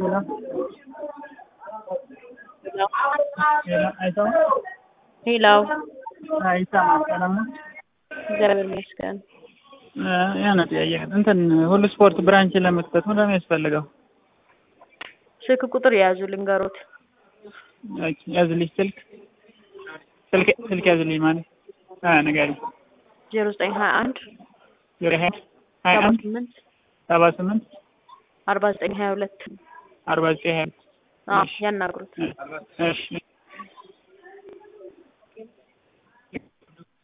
ሄሎ ሄሎ አይሰማም? ሄላው አይሰማም። ሰላም ነው? እግዚአብሔር ይመስገን። የሆነ ጥያቄ እንትን ሁሉ ስፖርት ብራንች ለመክፈት ምንድን ነው የሚያስፈልገው? ስልክ ቁጥር የያዙ ልንገሮት። ኦኬ፣ ያዝልኝ ስልክ ስልክ ስልክ ያዝልኝ ማለት አ ንገሪኝ። ዜሮ ዘጠኝ ሀያ አንድ ዜሮ ሀያ ሀያ ሰባ አንድ ስምንት ሰባ ስምንት አርባ ዘጠኝ ሀያ ሁለት አርባ ዘጠኝ ሀያ አዎ ያናግሩት። እሺ